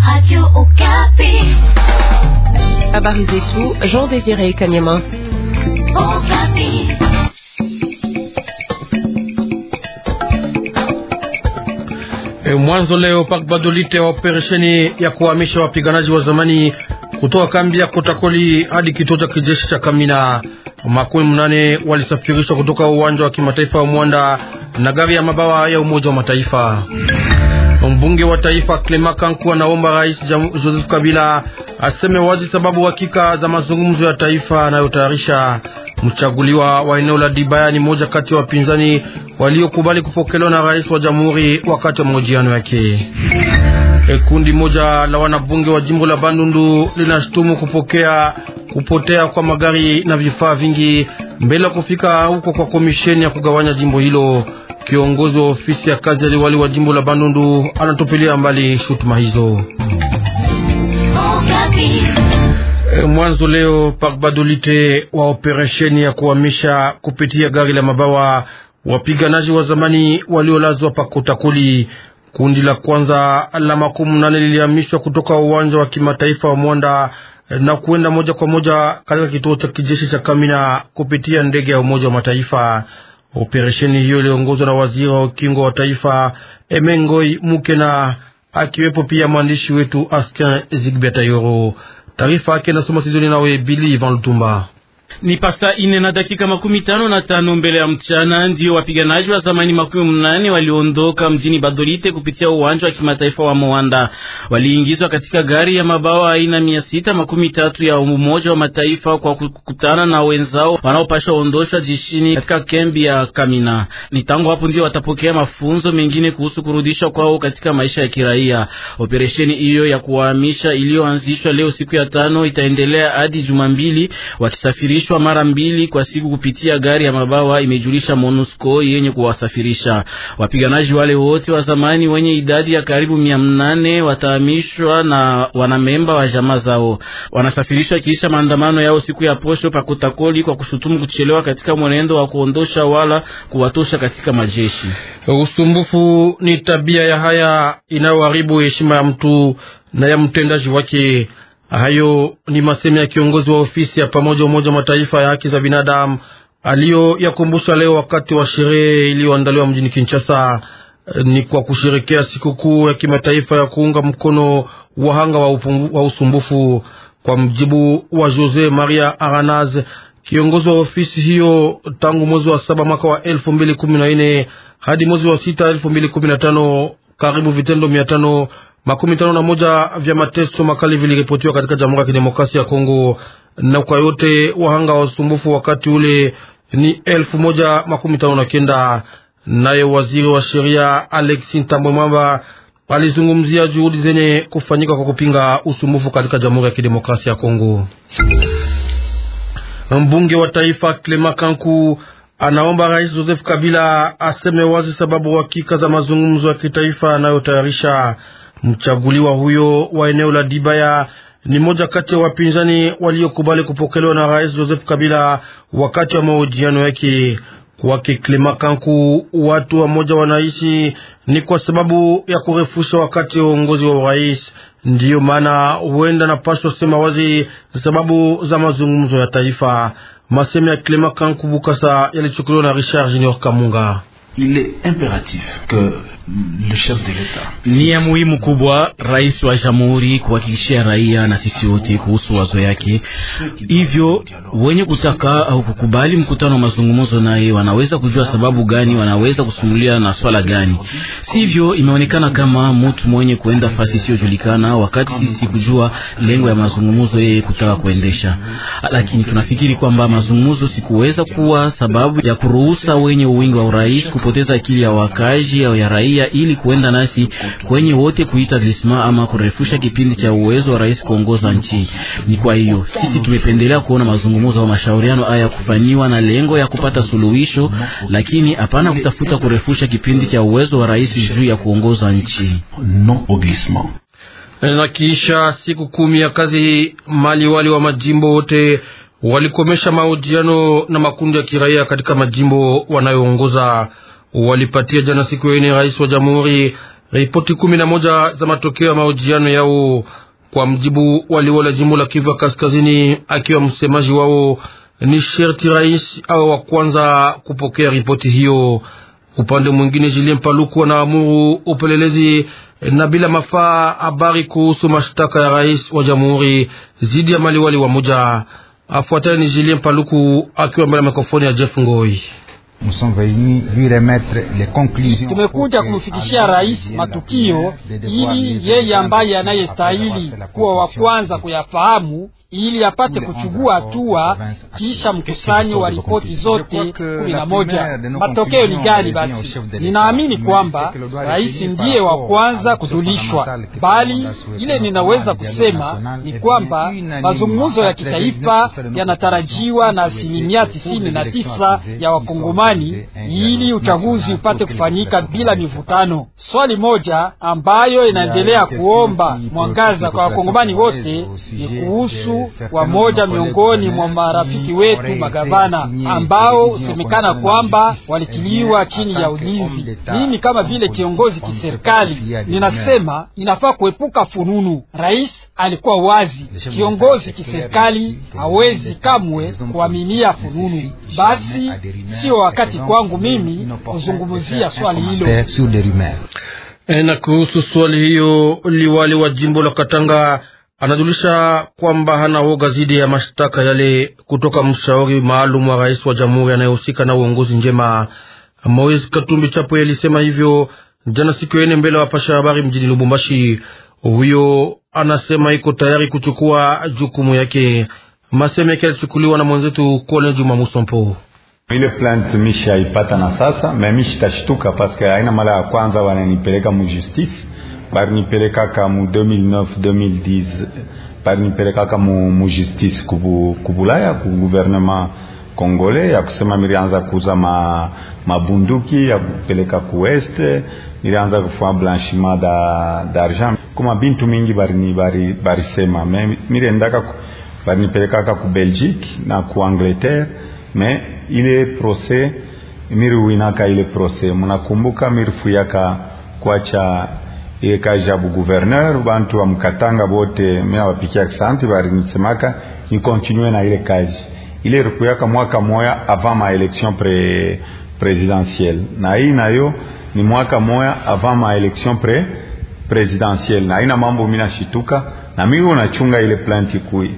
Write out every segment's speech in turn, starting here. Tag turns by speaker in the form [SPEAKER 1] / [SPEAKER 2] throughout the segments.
[SPEAKER 1] Radio Okapi.
[SPEAKER 2] Habari zetu Jean Désiré Kanyama.
[SPEAKER 1] Okapi.
[SPEAKER 3] E, mwanzo leo Park Badolite wa operesheni ya kuhamisha wapiganaji wa zamani kutoka kambi ya Kotakoli hadi kituo cha kijeshi cha Kamina. Makumi mnane walisafirishwa kutoka uwanja wa kimataifa wa Mwanda na gari ya mabawa ya Umoja wa Mataifa. Mbunge wa taifa Clement Kanku anaomba Rais Joseph Kabila aseme wazi sababu hakika za mazungumzo ya taifa anayotayarisha. Mchaguliwa wa eneo la Dibaya ni moja kati ya wapinzani waliokubali kupokelewa na rais wa jamhuri wakati wa mahojiano yake. E, kundi moja la wanabunge wa jimbo la Bandundu linashtumu kupokea kupotea kwa magari na vifaa vingi mbele ya kufika huko kwa komisheni ya kugawanya jimbo hilo. Kiongozi wa ofisi ya kazi ya liwali wa jimbo la Bandundu anatupilia mbali shutuma hizo.
[SPEAKER 1] Okapi.
[SPEAKER 3] E, mwanzo leo Park Badolite wa operesheni ya kuhamisha kupitia gari la mabawa wapiganaji wa zamani waliolazwa pa Kotakoli. Kundi la kwanza la makumi nane lilihamishwa kutoka uwanja wa kimataifa wa Mwanda na kuenda moja kwa moja katika kituo cha kijeshi cha Kamina kupitia ndege ya Umoja wa Mataifa. Operesheni hiyo iliongozwa na waziri wa ukingo wa taifa Emengoi Mukena, akiwepo pia mwandishi wetu Askin Zigbetayoro. Taarifa yake nasoma Sidoni nawe Bili Van Lutumba.
[SPEAKER 4] Ni pasa ine na dakika makumi tano na tano mbele ya mchana ndio wapiganaji wa zamani makumi mnane waliondoka mjini Badolite kupitia uwanja wa kimataifa wa Moanda. Waliingizwa katika gari ya mabawa aina mia sita makumi tatu ya Umoja wa Mataifa kwa kukutana na wenzao wanaopasha ondoshwa jishini katika kambi ya Kamina. Ni tangu hapo ndio watapokea mafunzo mengine kuhusu kurudishwa kwao katika maisha ya kiraia. Operesheni hiyo ya kuwahamisha iliyoanzishwa leo siku ya tano itaendelea hadi juma mbili wakisafiri mara mbili kwa siku kupitia gari ya mabawa, imejulisha MONUSCO yenye kuwasafirisha wapiganaji wale wote wa zamani wenye idadi ya karibu mia nane watahamishwa na wanamemba wa jamaa zao. Wanasafirishwa kisha maandamano yao siku ya posho pakotakoli kwa kushutumu kuchelewa katika mwenendo wa kuondosha wala kuwatosha katika majeshi.
[SPEAKER 3] Usumbufu ni tabia ya haya inayoharibu heshima ya mtu na ya mtendaji wake. Hayo ni masemi ya kiongozi wa ofisi ya pamoja Umoja wa Mataifa ya haki za binadamu aliyo yakumbusha leo wakati wa sherehe iliyoandaliwa mjini Kinshasa. Ni kwa kusherekea sikukuu ya kimataifa ya kuunga mkono wahanga wa, wa usumbufu. Kwa mjibu wa Jose Maria Aranaz, kiongozi wa ofisi hiyo, tangu mwezi wa saba mwaka wa elfu mbili kumi na nne hadi mwezi wa sita elfu mbili kumi na tano karibu vitendo mia tano makumi tano na moja vya mateso makali viliripotiwa katika Jamhuri ya Kidemokrasia ya Kongo, na kwa yote wahanga wa usumbufu wakati ule ni elfu moja makumi tano na kenda. Naye waziri wa sheria Alexi Ntambwe Mwamba alizungumzia juhudi zenye kufanyika kwa kupinga usumbufu katika Jamhuri ya Kidemokrasia ya Kongo. Mbunge wa taifa Clement Kanku anaomba Rais Joseph Kabila aseme wazi sababu hakika za mazungumzo ya kitaifa anayotayarisha. Mchaguliwa huyo wa eneo la Dibaya ni moja kati ya wapinzani waliokubali kupokelewa na Rais Joseph Kabila wakati wa mahojiano yake. Kwake Clement Kanku, watu wa moja wanaishi ni kwa sababu ya kurefusha wakati wa uongozi wa urais. Ndiyo maana huenda napaswa sema wazi sababu za mazungumzo ya taifa. Masemi ya Clement Kanku Bukasa yalichukuliwa na Richard Junior Kamunga.
[SPEAKER 5] Il est impératif que le chef de l'État.
[SPEAKER 4] Ni ya muhimu kubwa rais wa jamhuri kuhakikishia raia na sisi wote kuhusu wazo yake. Hivyo wenye kutaka au kukubali mkutano wa mazungumzo naye wanaweza kujua sababu gani wanaweza kusumulia na swala gani. Sivyo, imeonekana kama mtu mwenye kuenda fasi isiyojulikana, wakati sisi kujua lengo ya mazungumzo yeye kutaka kuendesha. Lakini tunafikiri kwamba mazungumzo sikuweza kuwa sababu ya kuruhusa wenye uwingi wa urais kupoteza akili ya wakazi au ya raia ili kuenda nasi kwenye wote kuita glisma ama kurefusha kipindi cha uwezo wa rais kuongoza nchi. Ni kwa hiyo sisi tumependelea kuona mazungumzo au mashauriano haya kufanyiwa na lengo ya kupata suluhisho, lakini hapana kutafuta kurefusha kipindi cha uwezo wa rais juu ya kuongoza nchi.
[SPEAKER 5] Non au glissement.
[SPEAKER 3] Na kisha siku kumi ya kazi, mali wali wa majimbo wote walikomesha mahojiano na makundi ya kiraia katika majimbo wanayoongoza. Walipatia jana siku ya ine rais wa jamhuri ripoti kumi na moja za matokeo ya mahojiano yao. Kwa mjibu waliwala jimbo la Kivu Kaskazini, akiwa msemaji wao, ni sherti rais awe wa kwanza kupokea ripoti hiyo. Upande mwingine, Julien Paluku anaamuru upelelezi na bila mafaa habari kuhusu mashtaka ya rais wa jamhuri zidi ya maliwali wa moja. Afuatayo ni Julien Paluku akiwa mbele ya mikrofoni ya Jeff Ngoi.
[SPEAKER 6] Tumekuja kumfikishia rais matukio ili yeye ambaye anayestahili kuwa wa kwanza kuyafahamu ili apate kuchukua hatua kisha mkusanyo wa ripoti zote kumi na moja. Matokeo ni gani? Basi ninaamini kwamba rais ndiye wa kwanza kujulishwa, bali ile ninaweza kusema ni kwamba mazungumzo ya kitaifa yanatarajiwa na asilimia tisini na tisa ya Wakongomani ili uchaguzi upate kufanyika bila mivutano. Swali moja ambayo inaendelea kuomba mwangaza kwa Wakongomani wote ni kuhusu wamoja miongoni mwa marafiki wetu magavana ambao husemekana kwamba walitiliwa chini ya ulinzi. Mimi kama vile kiongozi kiserikali ninasema inafaa kuepuka fununu. Rais alikuwa wazi, kiongozi kiserikali hawezi kamwe kuaminia fununu. Basi sio wakati kwangu mimi kuzungumzia swali hilo.
[SPEAKER 3] Na kuhusu swali hiyo, liwali wa jimbo la Katanga anajulisha kwamba hana woga dhidi ya mashtaka yale kutoka mshauri maalum wa rais wa jamhuri anayehusika na uongozi njema. Moise Katumbi Chapo alisema hivyo jana siku ya ine mbele ya wapasha habari mjini Lubumbashi. Huyo anasema iko tayari kuchukua jukumu yake. Maseme yake yalichukuliwa na mwenzetu Kole Juma Musompo.
[SPEAKER 7] Ile plant mishaipata na sasa memishitashtuka paske aina mara ya kwanza wananipeleka mu justice barinipelekaka mu 2009 2010 barinipelekaka mu, mu justice kubu, kubulaya ku gouvernement congolais ya kusema mirianza kuuza ma, mabunduki ya kupeleka ku west nilianza kufanya blanchiment da d'argent kuma bintu mingi barini bari barisema me mirendaka barinipelekaka ku Belgique na ku Angleterre me ile procès miriwinaka ile procès munakumbuka mirifuyaka kwacha ile kazi ya gouverneur bantu wa mkatanga bote mimi wapikia asante bari nisemaka ni continue na ile kazi ile rukuyaka mwaka moya avant ma election pre presidentielle na hii nayo ni mwaka moya avant ma election pre presidentielle na ina mambo mimi nashituka na mimi unachunga ile planti kui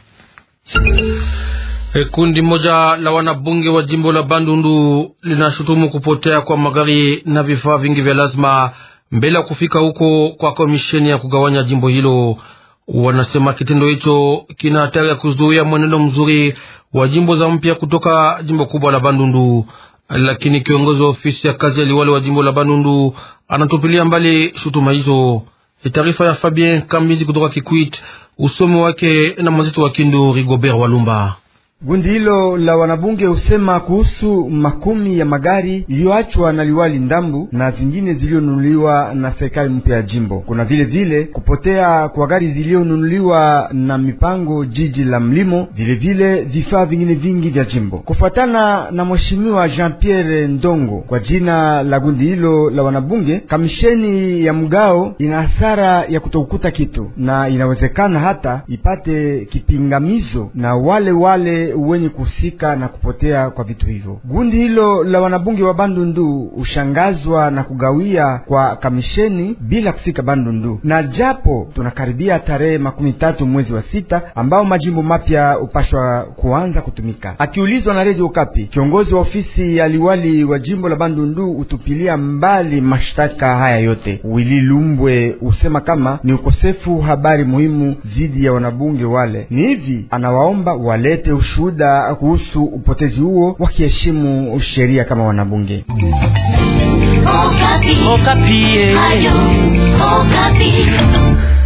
[SPEAKER 3] Kundi moja la wanabunge wa jimbo la Bandundu linashutumu kupotea kwa magari na vifaa vingi vya lazima mbele ya kufika huko kwa komisheni ya kugawanya jimbo hilo. Wanasema kitendo hicho kina hatari ya kuzuia mwenendo mzuri wa jimbo za mpya kutoka jimbo kubwa la Bandundu, lakini kiongozi wa ofisi ya kazi ya liwali wa jimbo la Bandundu anatupilia mbali shutuma hizo. Taarifa ya Fabien Kambizi kutoka Kikwit, usomi wake na mwenzetu wa Kindu Rigobert Walumba.
[SPEAKER 8] Gundi hilo la wanabunge husema kuhusu makumi ya magari iliyoachwa na liwali Ndambu na zingine zilizonunuliwa na serikali mpya ya jimbo. Kuna vile vile kupotea kwa gari zilizonunuliwa na mipango jiji la mlimo, vile vile vifaa vingine vingi vya jimbo. Kufuatana na mheshimiwa Jean Pierre Ndongo kwa jina la gundi hilo la wanabunge, kamisheni ya mgao ina hasara ya kutokukuta kitu na inawezekana hata ipate kipingamizo na wale wale wenye kuhusika na kupotea kwa vitu hivyo. Gundi hilo la wanabunge wa Bandundu ushangazwa na kugawia kwa kamisheni bila kufika Bandundu, na japo tunakaribia tarehe makumi tatu mwezi wa sita ambao majimbo mapya upashwa kuanza kutumika. Akiulizwa na Radio Kapi, kiongozi wa ofisi ya liwali wa jimbo la Bandundu utupilia mbali mashtaka haya yote. Wili Lumbwe usema kama ni ukosefu habari muhimu zidi ya wanabunge wale. Ni hivi anawaomba walete ushuhuda kuhusu upotezi huo wakiheshimu sheria kama wanabunge.
[SPEAKER 1] Okapi.
[SPEAKER 4] Okapi.
[SPEAKER 1] Ayo, Okapi.